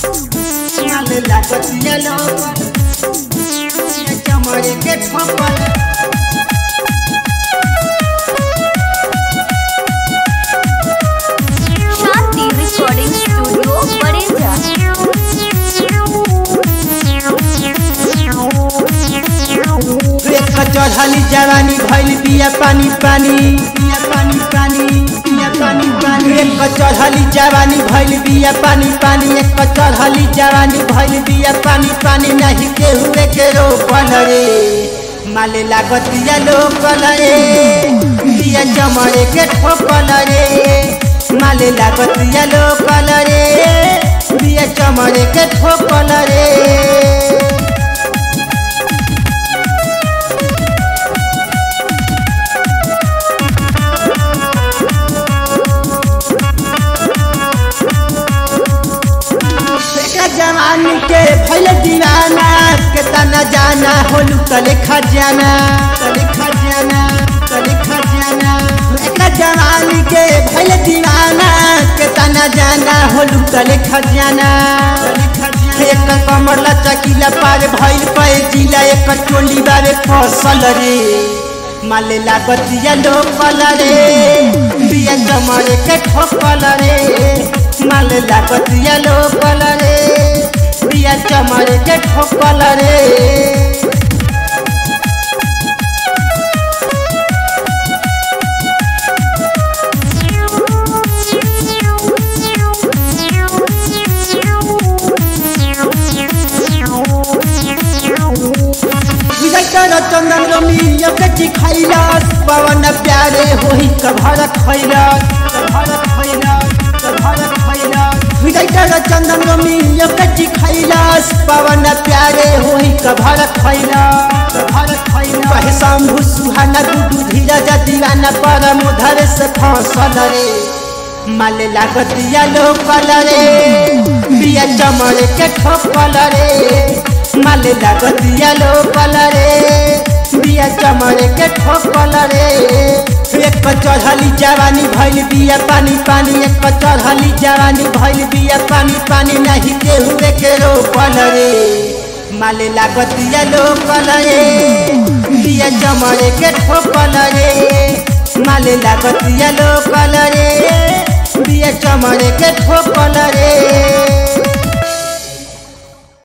माल लागतिया लोकल ये चमड़े के ठोकल शांति रिकॉर्डिंग स्टूडियो बड़ेजा एक चढ़ली जवानी भइल बिया पानी पानी बिया पानी पानी बिया पानी पानी एक चढ़ली जवानी भइल बिया पानी पानी एक चढ़ली जवानी भइल बिया पानी पानी नहीं केहू के रोकल रे माले लागतिया लोकल रे बिया चमड़े के ठोकल रे माले लागतिया लोकल रे बिया चमड़े के ठोकल रे देखा जवानी के भइल दीवाना के तना जाना होलू तले खजाना तले खजाना तले खजाना देखा जवानी के भइल दीवाना के तना जाना होलू तले खजाना तले खजाना एक कमर लचकीला पार भइल पे जिला एक टोली बारे फसल रे माले लागतिया लोकल रे बिया कमर के ठोकल रे माले लागतिया लोकल रे बिया चमर के ठोकल रे विजय चंदन रमी यकची खैलास पवन प्यारे होई कभर खैलास कभर खैलास कभर खैलास विजय चंदन रमी यकची खैलास पवन प्यारे होई कभर खैलास कभर खैलास कहे शंभु सुहाना गुडू धीरज दीवाना परम उधर से फसल रे माले लागतिया लोकल रे बिया चमड़े के ठोकल रे माले लागतिया लोकल रे बिया चमड़े के ठोकल रे एक चढ़ली जवानी भइल बिया पानी पानी एक चढ़ली जवानी भइल बिया पानी पानी नहीं केहू के रोकल रे माले लागतिया लोकल रे बिया चमड़े के ठोकल रे माले लागतिया लोकल रे बिया चमड़े के ठोकल रे